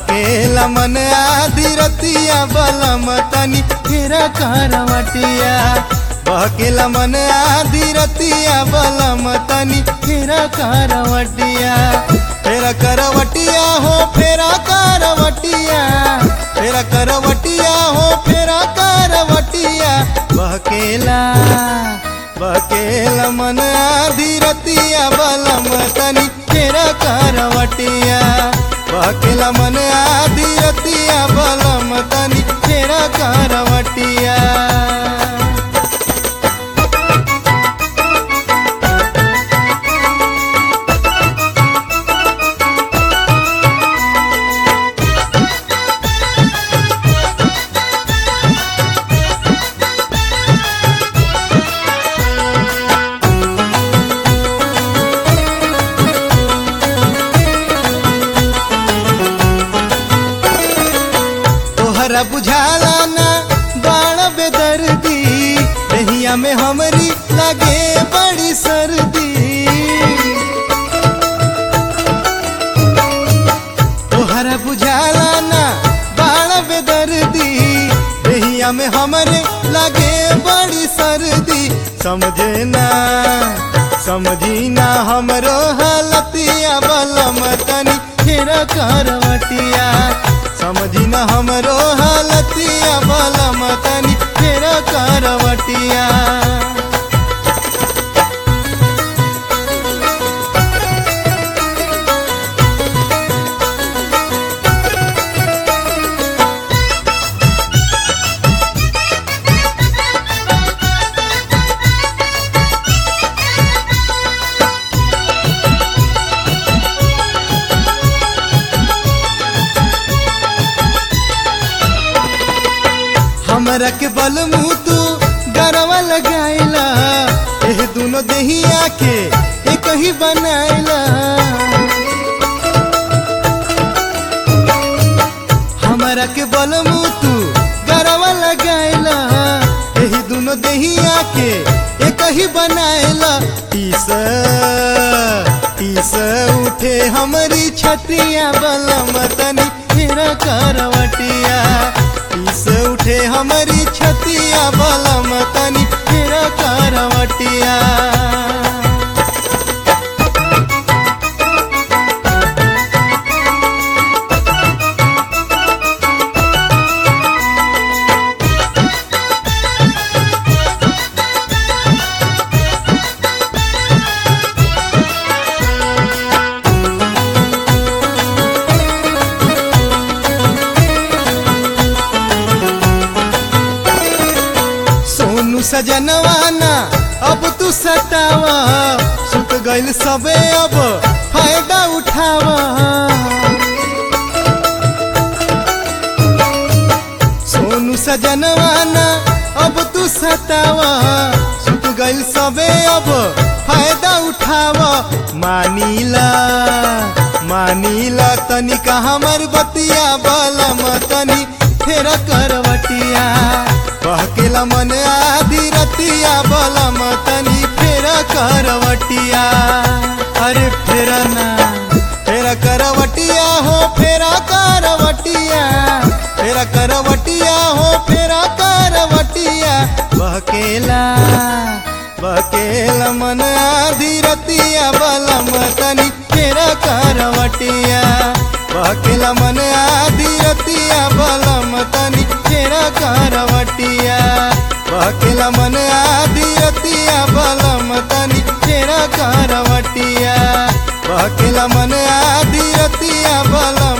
बहकेला मन आधी रतिया बलम तनी फेरा करवटिया बहकेला मन आधी रतिया बलम तनी फेरा करवटिया फेरा करवटिया हो फेरा करवटिया फेरा करवटिया हो फेरा करवटिया बहकेला बहकेला मन आधी रतिया बलम तनी फेरा करवटिया बहकेला मन आधी रतिया बलम तनी फेरा करवटिया तोहरा बुझाला ना बाण बेदर्दी दहिया में हमरी लगे बड़ी सर्दी तोहरा बुझाला ना बाण बेदर्दी दहिया में हमरे लगे बड़ी सर्दी समझे ना समझी ना हमरो हालतिया बलम तनी फेरा करवटिया समझी न हमरो हालतिया बलम तनी फेरा करवटिया हमरा के बल मुँह तू गरवा लगाइला एह दोनों देहिया के एक ही बनाइला हमरा के बल मुँह तू गरवा लगाइला एही दोनों देहिया के एक ही बनाइला टीस टीस उठे हमारी छतिया बलम तनी फेरा करवटिया टीस उठे हमारी छतिया बलम तनी फेरा करवटिया सोनू सजनवाना अब तू सतावा सुत गइल सबे अब फायदा उठावा सोनू सजनवाना अब तू सतावा सुत गइल सबे अब फायदा उठावा मानीला मानीला तनिका हमर बतिया बलम तनी फेर करवटिया बहकेला मन आधी रतिया बलम तनी फेर करवटिया अरे फेरा ना फेरा करवटिया हो फेरा करवटिया फेरा करवटिया हो फेरा करवटिया बहकेला बहकेला मन आधी रतिया बलम तनी फेरा करवटिया बहकेला मन आधी रतिया बलम तनी फेरा करवटिया बहकेला मन आधी रतिया बलम तनी फेरा करवटिया बहकेला मन आधी रतिया बलम